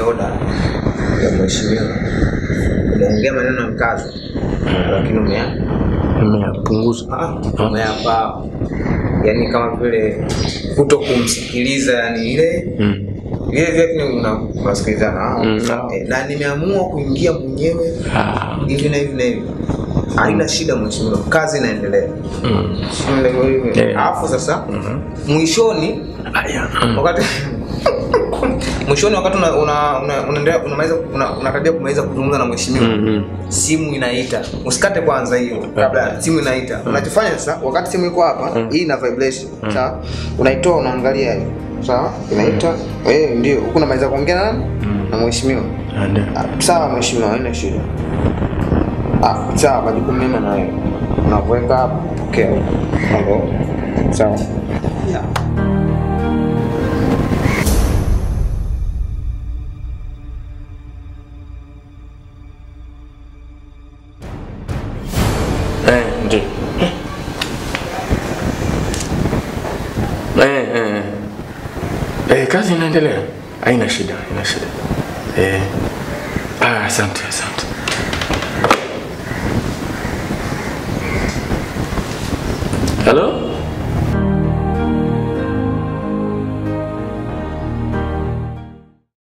oda ya mheshimiwa umeongea maneno ya mkazo lakini umea Nimepunguza. ah, umeyapa yani kama vile kuto kumsikiliza yani ile Mm. vile vile una- unasikilizana ah, Mm, ah. eh, na nimeamua kuingia mwenyewe Ah. hivi na hivi na hivi haina shida mheshimiwa kazi inaendelea Mm. Ndio hivyo. Eh. alafu sasa mwishoni Aya. Mm. wakati mwishoni wakati una- una- una- unaendelea unamaliza una- unakaribia kumaliza kuzungumza na mheshimiwa Mm, mm. simu inaita usikate kwanza hiyo kabla simu inaita unachofanya sasa wakati simu iko hapa hii ina vibration sawa unaitoa unaangalia hiyo sawa inaita eh ndio huku unamaliza kuongea na nani na mheshimiwa Ande. Ah, sawa mheshimiwa haina shida ah sawa majukumu mema na wewe unakuweka hapa pokea hapo sawa yeah. Eh, ndio. Eh, eh. Eh, kazi inaendelea. Haina shida, haina shida. Eh. Ah, asante, asante. Hello?